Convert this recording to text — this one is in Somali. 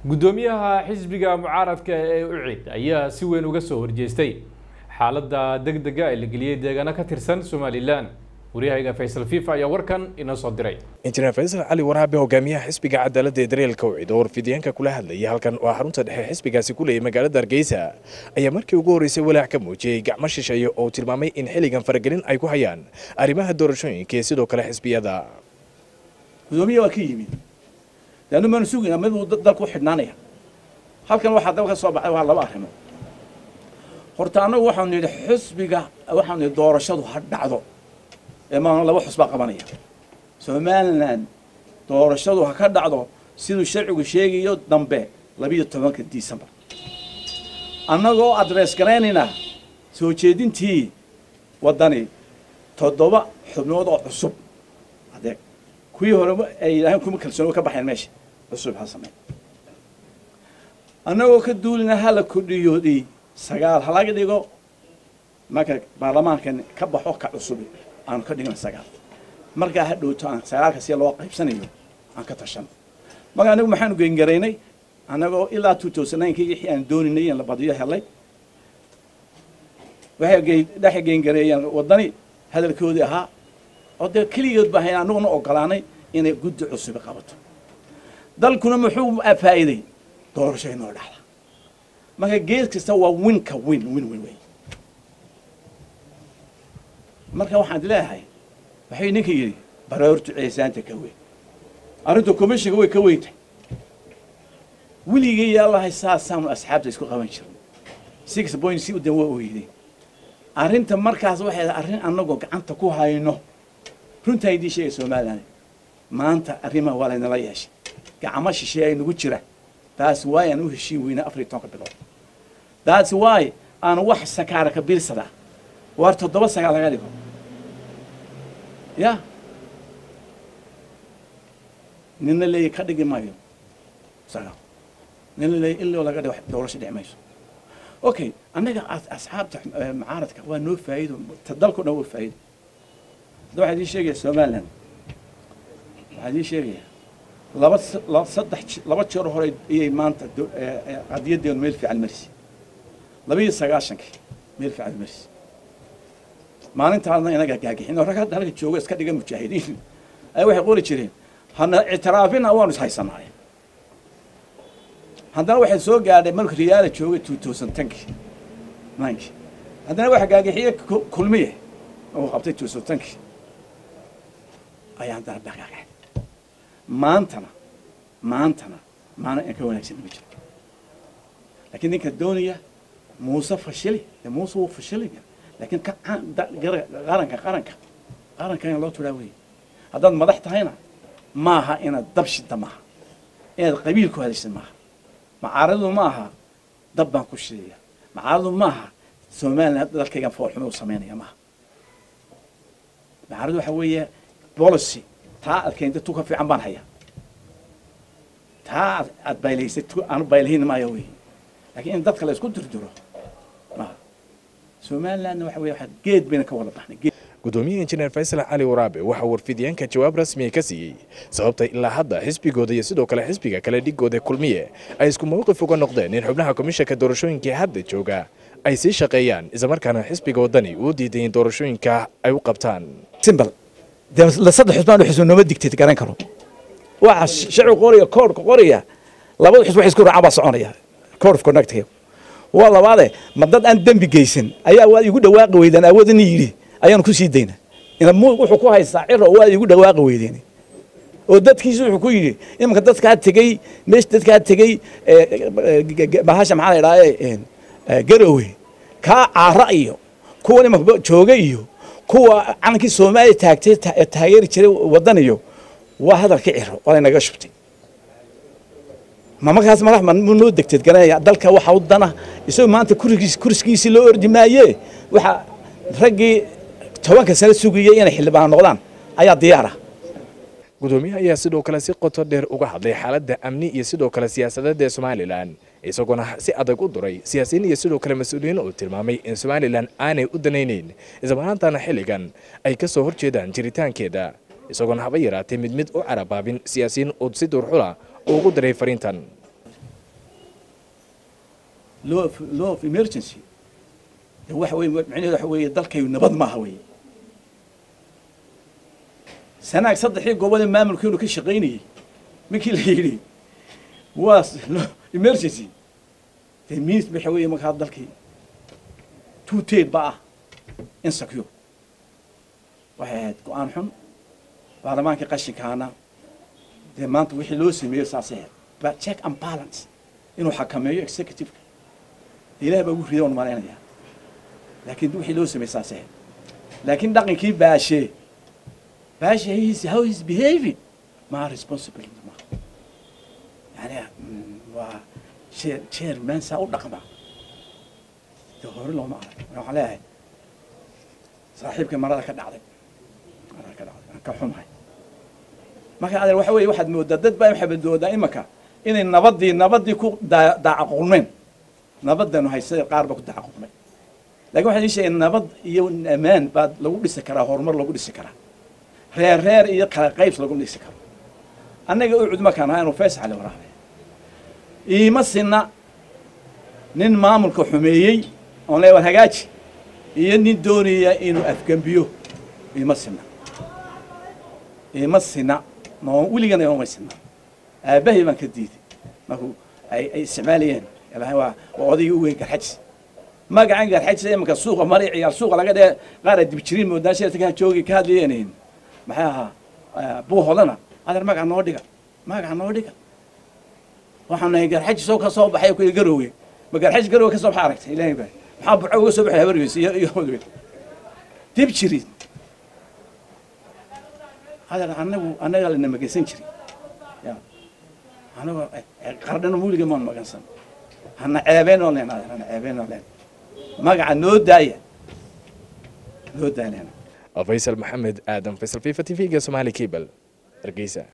guddoomiyaha xisbiga mucaaradka ee ucid ayaa si weyn uga soo horjeestay xaaladda deg dega ee la geliyey deegaano ka tirsan somalilan waryahayga faysal fifa ayaa warkan inoo soo diray injineer faysal cali waraabe hogaamiyaha xisbiga cadaaladda ee dareelka ucid oo warfidyaanka kula hadlayay halkan waa xarunta dhexe xisbigaasi ku leeyay magaalada hargeysa ayaa markii ugu horreysay walaac ka muujiyey gacmo shisheeye oo tilmaamay in xilligan faragelin ay ku hayaan arrimaha doorashooyinka iyo sidoo kale xisbiyada gudoomiya waa ka yimid leannu maanu sugayna mid uu dalku u xidhnaanaya halkan waxaa daba ka soo baxay waa laba arrimood horta annagu waxaanu nidhi xusbiga waxaanu nidhi doorashadu ha dhacdo ee maana laba xusbaa qabanaya somalilan doorashadu ha ka dhacdo siduu sharcigu sheegayo dambe labiyo tobanka disembar annagoo adrees garaynayna soo jeedintii waddani toddoba xubnood oo cusub adeeg kuwii hore ay yidhaaheen kuma kalsooni ka baxeen meesha cusub ha samey annagoo ka duulina hala kordhiyoodii sagaal halaga dhigo marka baarlamaankan ka baxo ka cusub aanu ka dhigna sagaal markaa ha dhowto aan sagaalka si loo qaybsanayo aan ka tashano marka anagu maxaanu geengaraynay annagoo ilaa two thousand nine kii wixii aan dooninay in la badiyo helay waxay dhex geengareeyeen waddani hadalkoodii ahaa oo dee keligood baa hayn anaguna ogolaanay inay guddi cusubi qabato dalkuna muxuu faa'iiday doorasho inoo dhacda marka gees kasta waa winka win win win wey marka waxaan leeyahay waxay ninka yidhi baroortu ceesaanta ka weyn arrinta commishinka way ka weyntay weligay yaalahay saasaanu asxaabta isku qaban jirnay six point si udan waa oyday arrinta markaas waxay arrin annagoo gacanta ku hayno runtaa idiin sheegay somalilan maanta arrimaha waa laynala yeeshay gacmo shisheey ay nagu jira taas waay aan u heshiin weynaa afar iyo tobanka bilood taas waay aan wax sakaara ka biirsadaa waar toddoba sagaal laga dhigo ya nina leeya ka dhigi maayo sagaal nina leeya iloo laga dhigo doorasho dhici mayso okay annaga asxaabta mucaaradka waa noo faa'iido dalkao dhan waa faa'iido hadda waxaa idiin sheegaya somaliland waxaa idiin sheegaya laba laba saddex laba jeer hore ayay maanta qadiyadeenu meel fiican marisi laba iyo sagaashankii meel fiican marisi maalintaasna inaga gaagixin oo rag hadda halka jooga iska dhiga mujaahidiin ay waxay qori jireen hana ictiraafina waanu is haysanaay haddana waxay soo gaadhay marka riyaala joogay two thousand tenkii ninkii haddana waxa gaagixiye kulmiye oo qabtay two thousand tenkii ayaan haddana dhaqaaqay maantana maantana maana in ka wanaagsan ma jiro laakiin ninka doonaya muuse fashili dee muuse wuu fashilaya laakiin ka qaranka qaranka qaranka in loo turaa weeye haddaad madax tahayna maaha inaad dab shida maaha inaad qabiil ku hadashid maaha macaaradu ma aha dab baan ku shidaya macaaradu ma aha somaliland dalkaygan foolxumo u samaynaya maaha macaaradu waxa weeye policy taa aad keentay tu ka fiican baan hayaa taa aad baylaysay tu aanu baylahayn maayo wey laakiin in dadka la isku dirdiro maaha somalilandna waxa weye waxa geed bayna ka wada baxnay gudoomiyaha injineer faysal cali waraabe waxaa warfidyaanka jawaab rasmiya ka siiyey sababta ilaa hadda xisbigooda iyo sidoo kale xisbiga kale dhigooda kulmiye ay isku mawqif uga noqdeen in xubnaha komishanka doorashooyinkai hadda jooga ay sii shaqeeyaan islamarkaana xisbiga waddani uu diiday in doorashooyinka ay u qabtaan simbal dee saddex xusbaan xusba nooma digteed garan karo waxa sharci qoraya koodhka qoraya labada xusba wax isku raacaan baa soconaya code of conductga waa labaade ma dad aan dembi geysan ayaa waad igu dhawaaqi weydaan awoodani yidhi ayaanu ku sii dayna ina mu wuxuu ku haystaa ciro waad igu dhawaaqi weydeen oo dadkiisu wuxuu ku yidhi imanka dadkaa tegey meesha dadkaa tegey bahasha maxaa la idhaaye garowe kaa caara iyo kuwan imanka jooga iyo kuwa calankii soomaaliya taagtay taageeri jiray waddan iyo waa hadalka ciro waa laynaga shubtay ma markaas madax mu noo degteed garanaya dalka waxa u dana isagoo maanta kurigiis kuriskiisii loo ordi maaye waxa raggii tobanka sano sugayay inay xildhibaan noqdaan ayaa diyaar ah gudoomiyaha ayaa sidoo kale si qoto dheer uga hadlay xaaladda amni iyo sidoo kale siyaasadeed ee somalilan isagoona si adag u duray siyaasiyiin iyo sidoo kale mas-uuliyiin uu tilmaamay in somalilan aanay u danayneyn islamarhaantana xilligan ay ka soo horjeedaan jiritaankeeda isagoona haba yaraatay mid mid u carabaabin siyaasiyiin uu si duurxula ugu diray fariintan law of law of emergency de waxa weye macnaheedu waxa weeye dalkayu nabad maaha weeye sanaag saddexii goobadee maamulkeenu ka shaqaynayey markii la yidhi waa emergency de means waxa weeye markaa dalkii two tate ba ah insecure waxay ahayd go-aan xun baarlamaankii qashinkaana dee maanta wixii loo sameeyo saasay ahayd ba check and balance inuu xakameeyo executiveka ilaah baa ugu rida on malaynayaa laakiin wixii loo sameeyey saasay ahayd laakiin dhaqankii baashe baashe his how he's behaving ma responsibility ma yani waa chair chairman saa u dhaqma de hore looma arag waxaan leeyahay saaxiibka marada ka dhacday marada ka dhacday aan ka xumahay marka adeer waxa weeye waxaad moodaa dad baa waxaad moodaa imaka inay nabadii nabadii ku daa- daacaqulmeen nabadanu haysada qaar baa ku daacaqulmay lakin waxaan ii sheegay nabad iyo amaan baa lagu dhisi karaa horumar lagu dhisi karaa reer reer iyo kala qaybs lagu dhisi karo annaga ucud markaan ahaa inuu faysal cali waraabe iima sinna nin maamulka xumeeyey oon leeya war hagaaji iyo nin doonaya inuu afgembiyo iima sinna iima sinna noo weligana ioma sinna aabbahay baan ka diiday markuu ay ay isticmaalayeen ilaahay waa waa odaygii u weyn garxajis magacan garxajis imanka suuqa mari ciyaar suuqa laga dhee qaar ay dibjiriin moodaan sheerta ka joogi ka hadlayeen maxay ahaa buu hodana adeer magaca noo dhiga magaca noo dhiga waxaan nahay garxajis oo ka soo baxay ku garoowe ma garxajis garoowe ka soo baxay aragtay ilaahay baa maxaa burco uga soo baxay habargiis iyo iyo hodwe dib jiriin adeer anagu annaga lana magansan jiray ya anagu qardhana muuliga maan magansan hana ceebeenoo leen adeer hana ceebeenoo leen magaca noo daaya noo daaya leen faysal maxamed aadan faysal fifa t v-ga somaali cable hargeysa